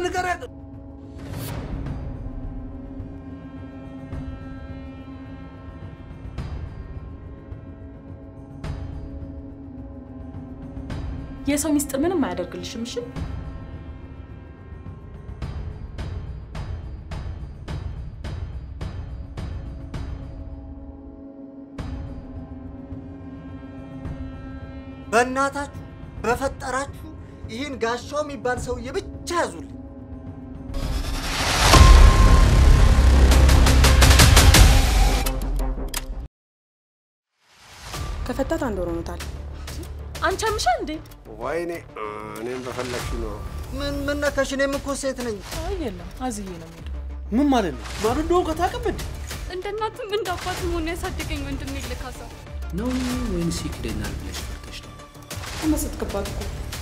ንገሪያት። የሰው ሚስጥር ምንም አያደርግልሽም። እሺ በእናታችሁ በፈጠራችሁ ይህን ጋሻው የሚባል ሰውዬ ብቻ ያዙልኝ። ከፈታት አንድ ወር ሆኖታል። አንቺ አምሻ እንዴ? ወይኔ እኔም በፈለግሽ ነው። ምን ምን ነካሽ? እኔም እኮ ሴት ነኝ። አይ የለም፣ አዝዬ ነው የምሄደው። ምን ማለት ነው? ማን እንደሆንኩ ከታውቅም እንዴ? እንደ እናትም እንደ አባትም ሆኖ ያሳደገኝ ወንድሜ ልካሳ ነው ወይንስ ይክደኛል ብለሽ ፈርተሽ ነው? ተመሰጥክባት እኮ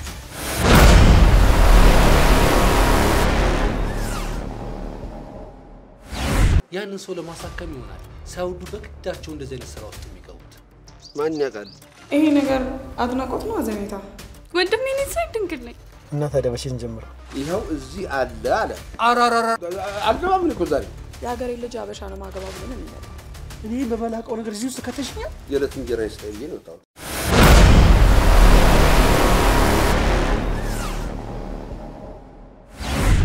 ያንን ሰው ለማሳከም ይሆናል ሳይወዱ በግዳቸው እንደዚህ አይነት ስራ ውስጥ የሚገቡት። ማን ያውቃል? ይሄ ነገር አድናቆት ነው አዘኔታ? ወንድሜ እኔ ሳይ ድንግል ነኝ። እና ታዲያ በሽን ጀምር። ይኸው እዚህ አለ አለ። አራራራ አልገባም እኮ ዛሬ የሀገሬ ልጅ አበሻ ነው ማገባ ብሎ ነው የሚለው። እኔ በመላቀው ነገር እዚህ ውስጥ ከተሽኛል። የዕለት እንጀራ ይስጠኝ ብዬ ነው የወጣሁት።